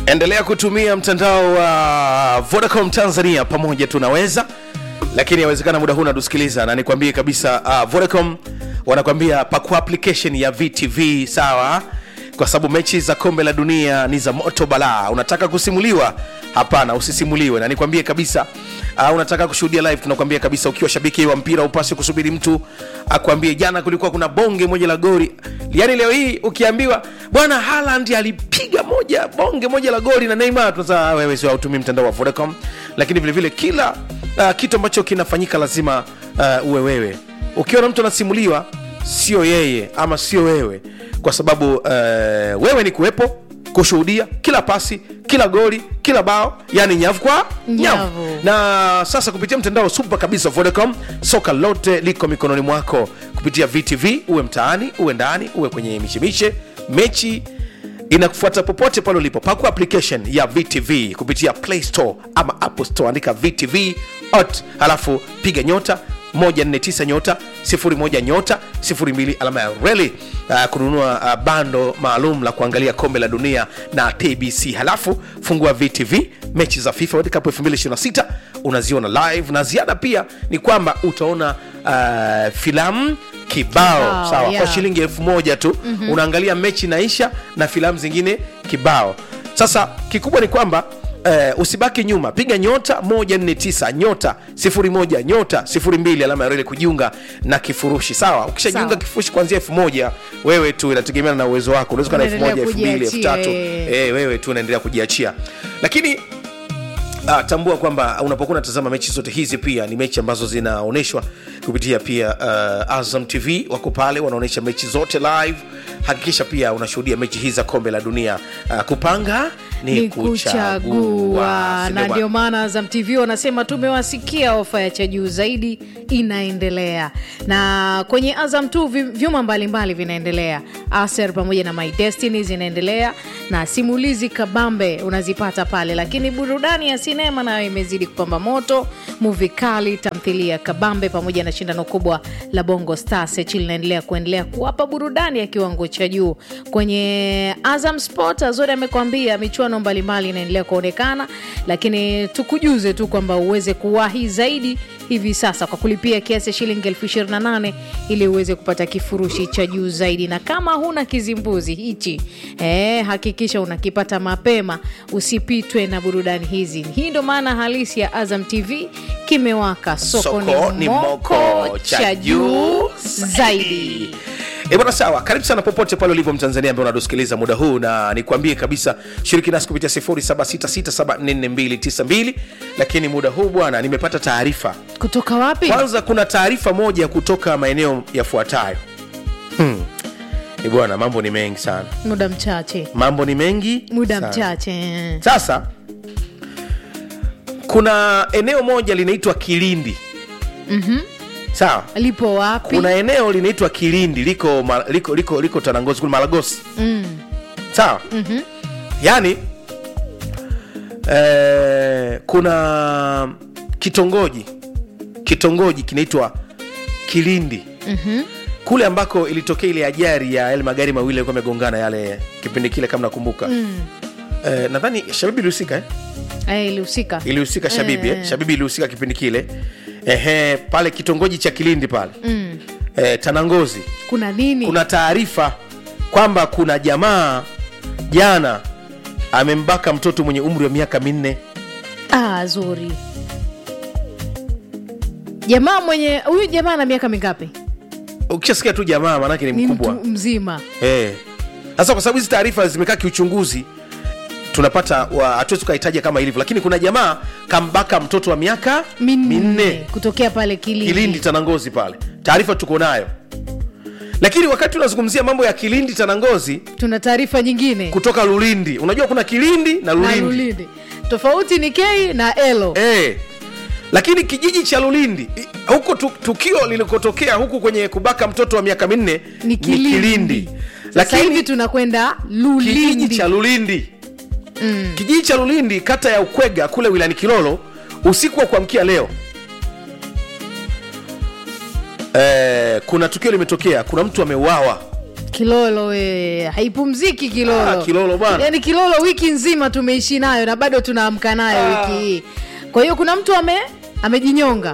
endelea kutumia mtandao wa vodacom tanzania pamoja tunaweza lakini yawezekana muda huu natusikiliza na nikwambie kabisa uh, vodacom wanakwambia pakua application ya vtv sawa kwa sababu mechi za kombe la dunia ni za moto balaa unataka kusimuliwa hapana usisimuliwe na nikwambie kabisa uh, unataka kushuhudia live tunakwambia kabisa ukiwa shabiki wa mpira upasi kusubiri mtu akwambie jana kulikuwa kuna bonge moja la gori yaani leo hii ukiambiwa bwana Haaland alipiga moja bonge moja la goli na Neymar tunasema wewe sio hautumii mtandao wa Vodacom lakini vile vile kila uh, kitu ambacho kinafanyika lazima uh, uwe wewe ukiona mtu anasimuliwa sio yeye ama sio wewe kwa sababu uh, wewe ni kuwepo kushuhudia kila pasi kila goli kila bao yani nyavu kwa nyavu Nyavu. na sasa kupitia mtandao super kabisa vodacom soka lote liko mikononi mwako kupitia vtv uwe mtaani uwe ndani uwe kwenye michemishe mechi inakufuata popote pale ulipo pakua application ya vtv kupitia play store ama apple store andika vtv ot halafu piga nyota 149 nyota 01 nyota 02 alama ya reli uh, kununua uh, bando maalum la kuangalia kombe la dunia na tbc halafu fungua vtv mechi za fifa World Cup 2026 unaziona live na ziada pia ni kwamba utaona uh, filamu kibao Kibao, sawa yeah. kwa shilingi elfu moja tu mm-hmm. unaangalia mechi naisha na filamu zingine kibao sasa kikubwa ni kwamba Uh, usibaki nyuma piga nyota 149 nyota 01 nyota 02 alama ya reli kujiunga na kifurushi sawa ukishajiunga Sawa. kifurushi kuanzia elfu moja wewe tu inategemeana na uwezo wako unaweza kuwa na elfu Unaendelea moja elfu mbili elfu kujiachia, tatu eh. eh, wewe tu unaendelea kujiachia lakini Ah, tambua kwamba unapokuwa unatazama mechi zote hizi pia ni mechi ambazo zinaonyeshwa kupitia pia uh, azam tv wako pale wanaonyesha mechi zote live hakikisha pia unashuhudia mechi hizi za kombe la dunia uh, kupanga ni, ni kuchagua kuchagua Si na ndio ndio maana Azam TV wanasema tumewasikia, ofa ya cha juu zaidi inaendelea, na kwenye Azam tu vi- vyuma mbalimbali vinaendelea, Aser pamoja na My Destiny zinaendelea, na simulizi kabambe unazipata pale, lakini burudani ya sinema nayo imezidi kupamba moto, muvi kali, tamthilia kabambe pamoja na shindano kubwa la Bongo Star Search linaendelea kuendelea kuwapa burudani ya kiwango cha juu kwenye Azam Sport. Azori amekwambia michuano mbalimbali inaendelea kuonekana, lakini tukujuze tu kwamba uweze kuwahi zaidi hivi sasa kwa kulipia kiasi ya shilingi elfu ishirini na nane ili uweze kupata kifurushi cha juu zaidi, na kama huna kizimbuzi hichi eh, hakikisha unakipata mapema, usipitwe na burudani hizi. Hii ndo maana halisi ya Azam TV kimewaka, soko, Soko ni moko cha juu zaidi. E bwana sawa karibu sana popote pale ulipo mtanzania ambaye unatusikiliza muda huu na nikwambie kabisa shiriki nasi kupitia 0766744292 lakini muda huu bwana nimepata taarifa Kutoka wapi? kwanza kuna taarifa moja kutoka maeneo yafuatayo hmm. E bwana mambo ni mengi sana Muda mchache, mambo ni mengi muda sana. mchache. sasa kuna eneo moja linaitwa kilindi mm-hmm. sawa Lipo wapi? kuna eneo linaitwa kilindi liko ma- liko liko, liko tanangozi kule malagosi Mm. sawa mm-hmm. yaani eh, kuna kitongoji kitongoji kinaitwa kilindi Mhm. kule ambako ilitokea ile ajari ya yale magari mawili yalikuwa yamegongana yale kipindi kile kama nakumbuka mm. eh, nadhani shabibi ilihusika eh? Eh, ilihusika ilihusika shabibi eh. shabibi ilihusika kipindi kile Ehe, pale kitongoji cha kilindi pale mm. eh, tanangozi kuna nini? kuna taarifa kwamba kuna jamaa jana amembaka mtoto mwenye umri wa miaka minne ah, zuri jamaa mwenye huyu jamaa ana miaka mingapi? ukishasikia tu jamaa maanake ni Ni mkubwa mtu mzima. Eh. sasa kwa sababu hizi taarifa zimekaa kiuchunguzi tunapata wa- hatuwezi tukahitaja kama ilivyo lakini kuna jamaa kambaka mtoto wa miaka minne kutokea pale Kilindi. kilindi tanangozi pale taarifa tuko nayo lakini wakati tunazungumzia mambo ya kilindi tanangozi Tuna taarifa nyingine kutoka lulindi unajua kuna kilindi na na lulindi Lulindi, tofauti ni K na Elo. Eh. lakini kijiji cha lulindi i- huko tu, tukio lilikotokea huku kwenye kubaka mtoto wa miaka minne Ni Kilindi. Sasa hivi lakini tunakwenda kijiji Lulindi. cha lulindi Mm. kijiji cha lulindi kata ya ukwega kule wilani kilolo usiku wa kuamkia leo eh, kuna tukio limetokea kuna mtu ameuawa kilolo we haipumziki kilolo Ah, Kilolo bwana. yaani kilolo wiki nzima tumeishi nayo na bado tunaamka nayo Ah. wiki hii kwa hiyo kuna mtu ame amejinyonga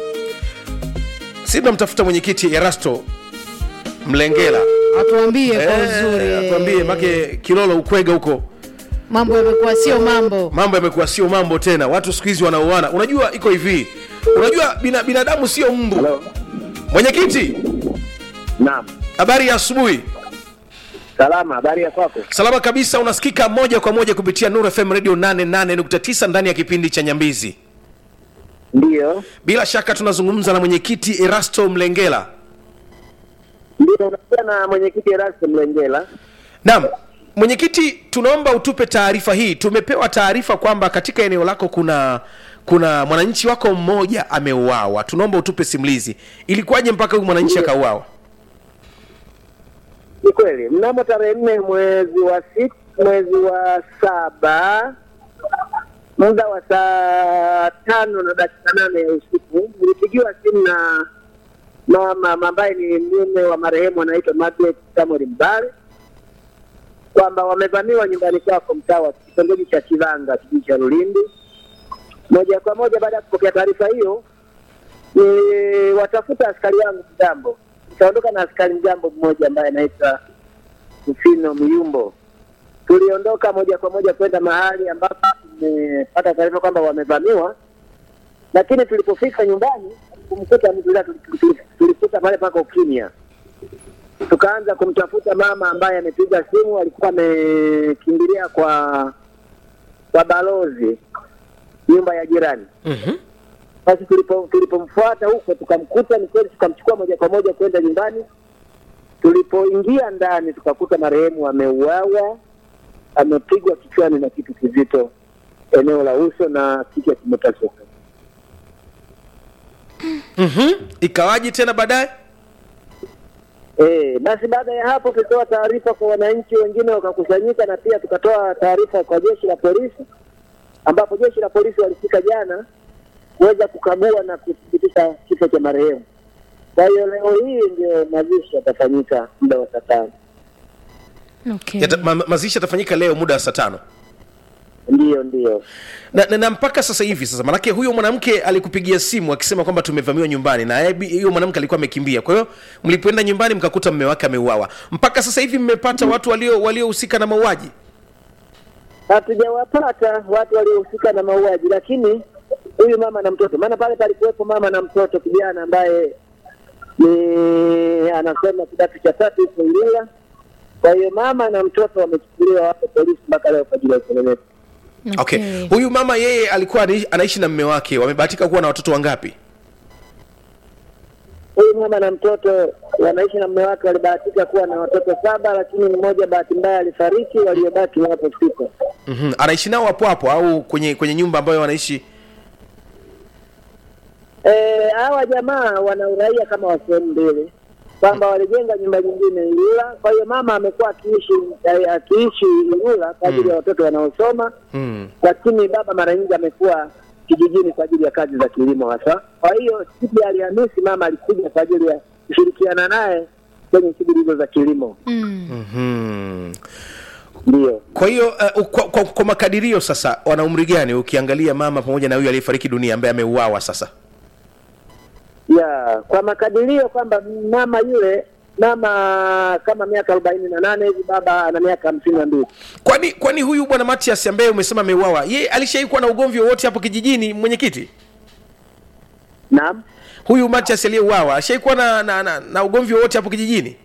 si tunamtafuta mwenyekiti erasto mlengela atuambie kwa Eh, uzuri atuambie make kilolo ukwega huko mambo yamekuwa sio mambo mambo yamekuwa sio mambo tena watu siku hizi wanauana unajua iko hivi unajua bina, binadamu sio mbu Halo. mwenyekiti Naam. habari ya asubuhi Salama, habari ya kwako? salama kabisa unasikika moja kwa moja kupitia Nuru FM radio 88.9 ndani ya kipindi cha nyambizi Ndiyo. bila shaka tunazungumza na mwenyekiti erasto mlengela Ndio unakuwa na mwenyekiti Erasto Mlengela. naam mwenyekiti tunaomba utupe taarifa hii tumepewa taarifa kwamba katika eneo lako kuna kuna mwananchi wako mmoja ameuawa tunaomba utupe simulizi ilikuwaje mpaka huyu mwananchi akauawa Ni kweli, mnamo tarehe nne mwezi wa sita, mwezi wa saba muda wa saa tano na dakika nane ya usiku nilipigiwa simu na mama ambaye ni mume wa marehemu anaitwa Margaret Samuel Mbale kwamba wamevamiwa nyumbani kwako mtaa wa kitongoji cha Kivanga kijiji cha Lulindi. Moja kwa moja baada ya kupokea taarifa hiyo, ni watafuta askari wangu mjambo, nikaondoka na askari mjambo mmoja ambaye anaitwa Mfino Myumbo. Tuliondoka moja kwa moja kwenda mahali ambapo tumepata taarifa kwamba wamevamiwa, lakini tulipofika nyumbani kumkuta mtu yule, tuli- tulikuta pale pako ukimya. Tukaanza kumtafuta mama ambaye amepiga simu, alikuwa amekimbilia kwa kwa balozi nyumba ya jirani. mm-hmm. Basi tulipo tulipomfuata huko tukamkuta, ni kweli, tukamchukua moja kwa moja kwenda nyumbani. Tulipoingia ndani, tukakuta marehemu ameuawa, amepigwa kichwani na kitu kizito eneo la uso na kichwa kimepasuka. Mm-hmm. ikawaji tena baadaye Eh, basi baada ya hapo tulitoa taarifa kwa wananchi wengine wakakusanyika, na pia tukatoa taarifa kwa jeshi la polisi, ambapo jeshi la polisi walifika jana kuweza kukagua na kuthibitisha kifo cha marehemu. Kwa hiyo leo hii ndio mazishi yatafanyika muda wa saa tano. okay. Yata, ma, mazishi yatafanyika leo muda wa saa tano Ndiyo, ndiyo. na, na, na mpaka sasa hivi sasa manake huyo mwanamke alikupigia simu akisema kwamba tumevamiwa nyumbani na yeye bi- huyo mwanamke alikuwa amekimbia kwa hiyo mlipoenda nyumbani mkakuta mme wake ameuawa mpaka sasa hivi mmepata watu walio waliohusika na mauaji Hatujawapata watu waliohusika na mauaji, lakini huyu mama na mtoto, maana pale palikuwepo mama na mtoto kijana ambaye ni anasoma kidato cha tatu huko Ilula. Kwa hiyo mama na mtoto wamechukuliwa wapo polisi mpaka leo kwa ajili ya upelelezi. okay. huyu mama yeye alikuwa anaishi, anaishi na mme wake wamebahatika kuwa na watoto wangapi Huyu mama na mtoto wanaishi na mume wake, walibahatika kuwa na watoto saba, lakini mmoja bahati mbaya alifariki, waliobaki wapo sita. mm-hmm. anaishi nao hapo hapo au kwenye kwenye nyumba ambayo wanaishi Eh, hawa jamaa wana uraia kama wa sehemu mbili, kwamba walijenga nyumba nyingine Ilula. Kwa hiyo mama amekuwa akiishi eh, akiishi Ilula kwa ajili ya watoto wanaosoma, mm. lakini baba mara nyingi amekuwa kijijini kwa ajili ya kazi za kilimo hasa. Kwa hiyo siku ya Alhamisi mama alikuja kwa ajili ya kushirikiana naye kwenye shughuli hizo za kilimo. mm. mm-hmm. Ndio. kwa hiyo uh, kwa, kwa, kwa makadirio sasa wana umri gani ukiangalia mama pamoja na huyu aliyefariki dunia ambaye ameuawa sasa ya kwa makadirio kwamba mama yule mama kama miaka arobaini na nane hivi, baba ana miaka hamsini na mbili. kwani kwani huyu bwana matias ambaye umesema ameuawa ye alishai kuwa na ugomvi wowote hapo kijijini mwenyekiti Naam. huyu matias aliyeuawa ashai kuwa na, na, na, na ugomvi wowote hapo kijijini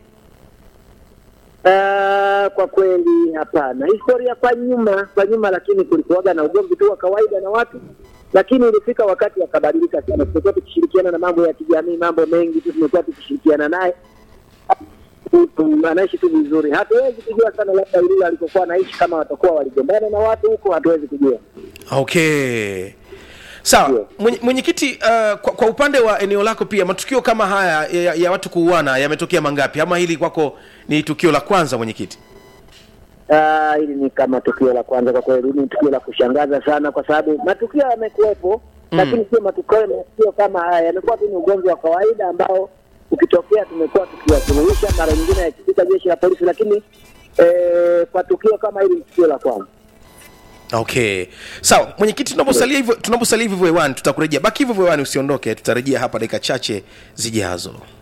Uh, kwa kweli hapana. Historia kwa nyuma kwa nyuma, lakini kulikuwaga na ugomvi tu wa kawaida na watu, lakini ilifika wakati akabadilika sana. Tumekuwa tukishirikiana na mambo ya kijamii, mambo mengi tu tumekuwa tukishirikiana naye, Mm, anaishi tu vizuri. Hatuwezi kujua sana labda Ilula alikokuwa anaishi, kama watakuwa waligombana na watu huko, hatuwezi kujua. okay sawa Ndio. Mwenye- mwenyekiti uh, kwa, kwa upande wa eneo lako pia matukio kama haya ya, ya watu kuuana yametokea mangapi ama hili kwako ni tukio la kwanza mwenyekiti Ah, hili ni kama tukio la kwanza kwa kweli, ni tukio la kushangaza sana, kwa sababu matukio yamekuwepo, lakini sio matukio matukio kama haya. Yamekuwa tu ni ugomvi wa kawaida ambao ukitokea tumekuwa tukiwasuluhisha, mara nyingine yakipita jeshi la polisi, lakini eh, kwa tukio kama hili ni tukio la kwanza. okay sawa mwenyekiti tunaposalia hivyo tunaposalia hivyo hewani tutakurejea baki hivyo hivyo hewani usiondoke tutarejea hapa dakika chache zijazo